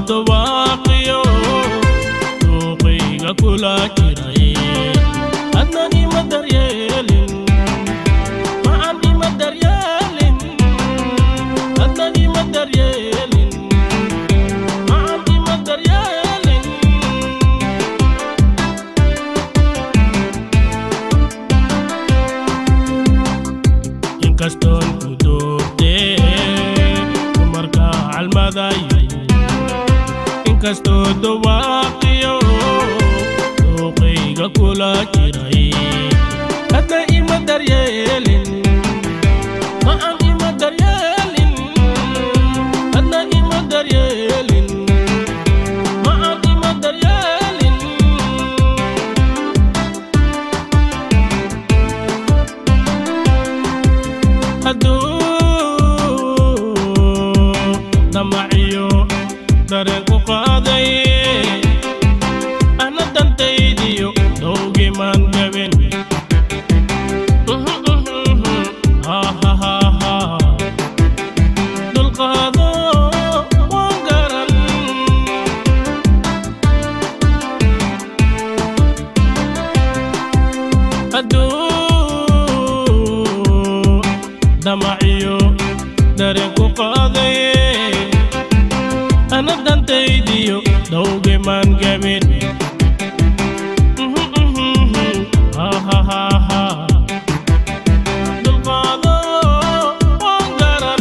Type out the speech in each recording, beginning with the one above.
dawaaqiyo duuqayga kula jiray adnan ima daryeelin macan ima daryeelin adnan ima daryeelin macan ima daryeelin inkastoon ku doortee dumarka calmadayo inkastoo dawaaqiyo duuqayga kula jiray hadda ima daryeelin macan ima daryeelin hadda ima daryeelin macan ima daryeelin hadduu damaciyo dareen ku qaaday ana dantaydiyo dowgimaan gaben dulqaado waan garan hadduu damaciyo dareen ku qaaday ana dantaydiyo dowgimaan gaben dulqaado waan garan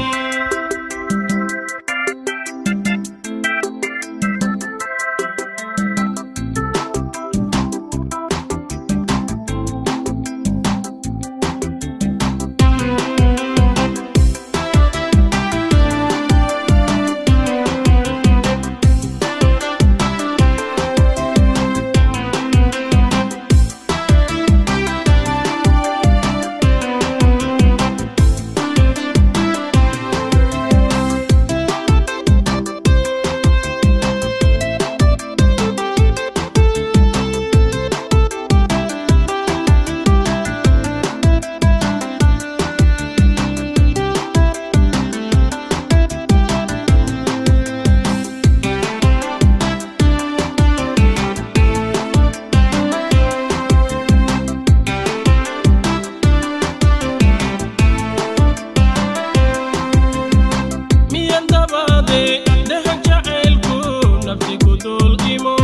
miyan dabaade dhahan jacaylku nafsi ku dulqimo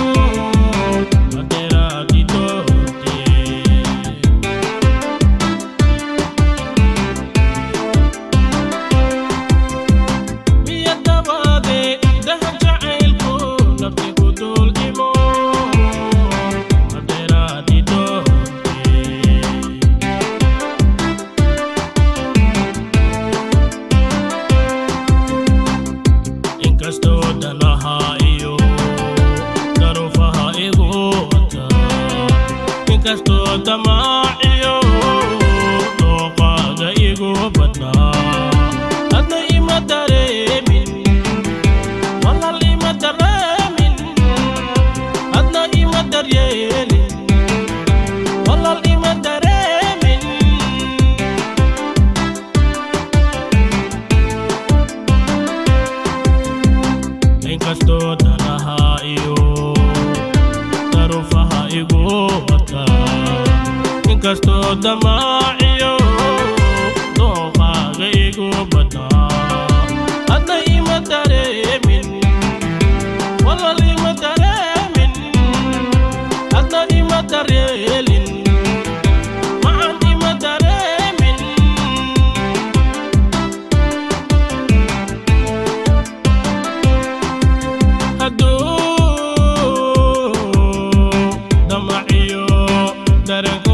adeeraadi doorte miyan dabaade dhahan jacaylku nafsi ku dulqimo adeeraadi doorte inkastoo danaha iyo daruufaha igu wata inkastoo damaaciyo dooqaaga igu badnaa hadna ima dareemin walal ima dareemin hadna ima daryeelin walal ima dareemin inkastoo danaha iyo daruufaha igu wata inkastoo damaaciyo dooqaaga igu badnaa hadna ima dareemin walal ima dareemin hadna ima daryeelin macan ima dareemin hadduu damaciyo dareen ku